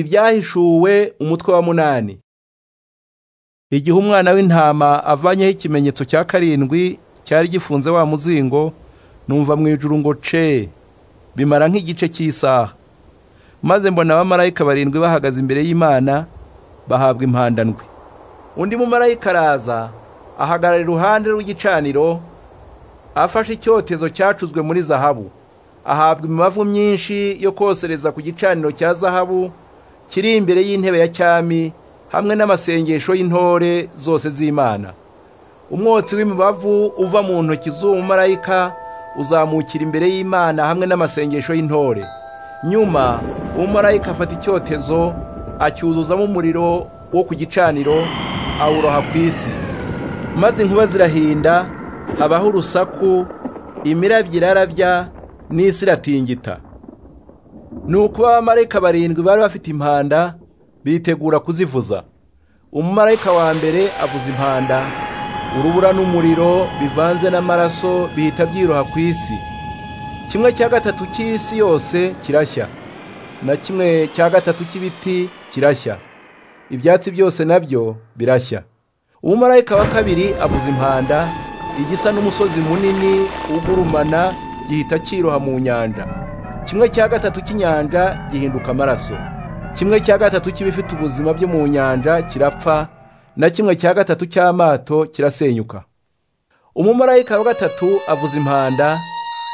ibyahishuwe umutwe wa munani igihe umwana w'intama avanyeho ikimenyetso cya karindwi cyari gifunze wa muzingo numva mu ijuru ngo ce bimara nk'igice cy'isaha maze mbona abamarayika barindwi bahagaze imbere y'imana bahabwa impandandwi undi mumarayika araza ahagarara iruhande rw'igicaniro afashe icyotezo cyacuzwe muri zahabu ahabwa imibavu myinshi yo kosereza ku gicaniro cya zahabu kiri imbere y'intebe ya cyami hamwe n'amasengesho y'intore zose z'imana umwotsi w'imibavu uva mu ntoki z'uwo mumarayika uzamukira imbere y'imana hamwe n'amasengesho y'intore nyuma uwo mumarayika afata icyotezo acyuzuzamo umuriro wo ku gicaniro awuroha ku isi maze inkuba zirahinda habaho urusaku imirabyo irarabya n'isi iratingita ni uko abamarayika barindwi bari bafite impanda bitegura kuzivuza umumarayika wa mbere avuza impanda urubura n'umuriro bivanze n'amaraso bihita byiroha ku isi kimwe cya gatatu cy'isi yose kirashya na kimwe cya gatatu cy'ibiti kirashya ibyatsi byose nabyo birashya umumarayika wa kabiri avuza impanda igisa n'umusozi munini ugurumana gihita cyiroha mu nyanja kimwe cya gatatu cy'inyanja gihinduka amaraso kimwe cya gatatu cy'ibifite ubuzima byo mu nyanja kirapfa na kimwe cya gatatu cy'amato kirasenyuka umumarayika wa gatatu avuza impanda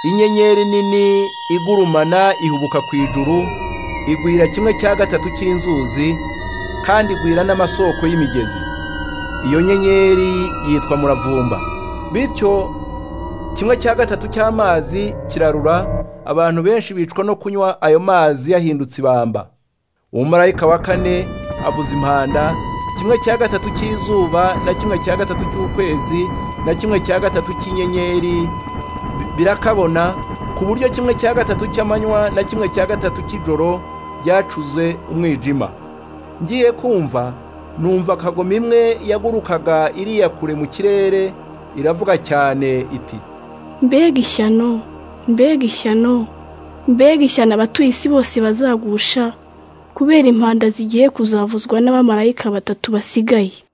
inyenyeri nini igurumana ihubuka ku ijuru igwira kimwe cya gatatu cy'inzuzi kandi igwira n'amasoko y'imigezi iyo nyenyeri yitwa muravumba bityo kimwe cya gatatu cy'amazi kirarura abantu benshi bicwa no kunywa ayo mazi yahindutse ibamba umumarayika wa kane avuza impanda kimwe cya gatatu cy'izuba na kimwe cya gatatu cy'ukwezi na kimwe cya gatatu cy'inyenyeri birakabona ku buryo kimwe cya gatatu cy'amanywa na kimwe cya gatatu cy'ijoro byacuze umwijima ngiye kumva numva kagoma imwe yagurukaga iriya kure mu kirere iravuga cyane iti mbega ishyano mbega ishyano mbega ishyano abatuye isi bose bazagusha kubera impanda zigiye kuzavuzwa n'abamarayika batatu basigaye